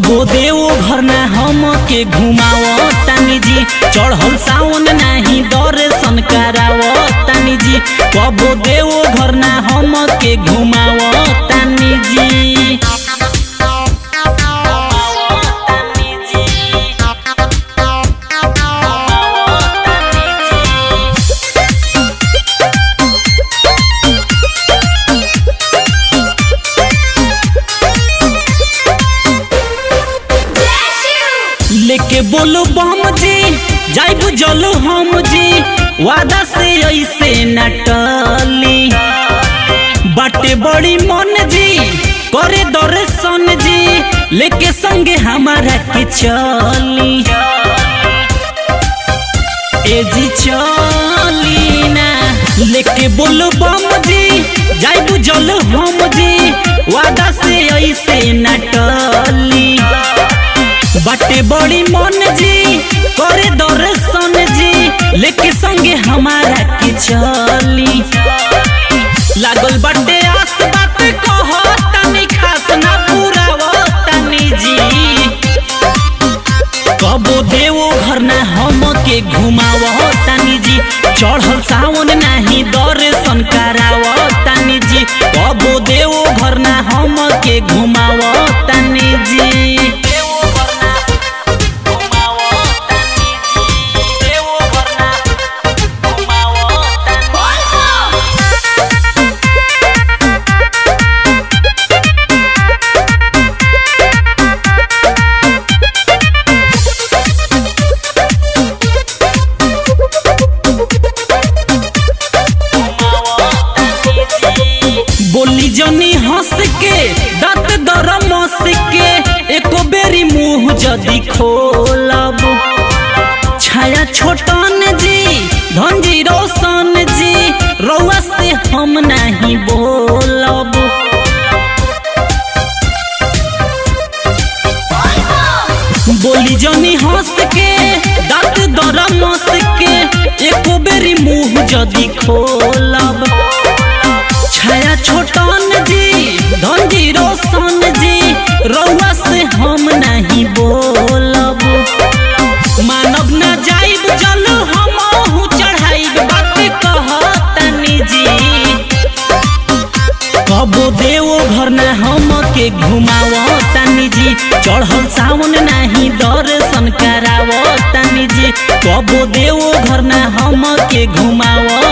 कबो देव घर ना हम के घुमाव तानी जी चढ़ल सावन नाही दर्शन कराव तानी जी कबो देव घर ना हम के घुमाव तानी जी लेके बोलो बम जी जाइब जलो हम जी वादा से ऐसे न टली बाटे बड़ी मन जी करे दर्शन जी लेके संगे हमारा के चली ए जी चली ना लेके बोलो बम जी जाइब जलो हम जी वादा से ऐसे न टली बाटे बड़ी मन जी करे दर्शन जी लेके संगे हमारा के चली लागल बाटे आस बात कहो तनी खास ना पूरा तनी जी कबो देवो घर ना हम के घुमाव तानी जी चढ़ल सावन नाही दर्शन कराव तानी जी कबो देवो घर ना हम के घुमाव तानी जी बोली जनी हंस के दांत दर मस के एको बेरी मुंह जदी खोलब छाया छोटन जी धनजी रोशन जी रउआ से हम नहीं बोलब बोली जनी हंस के दांत दर मस के एको बेरी मुंह जदी खोलब छाया छोटन जी धनजी रोशन जी रउआ से हम नहीं बोलब मानव न जाइब जल हम चढ़ाइब बात कहतनी जी कबो देवो घर ना हम के घुमाव तानी जी चढ़ल सावन नाही दर्शन कराव तानी जी कबो देवो घर ना हम के घुमाव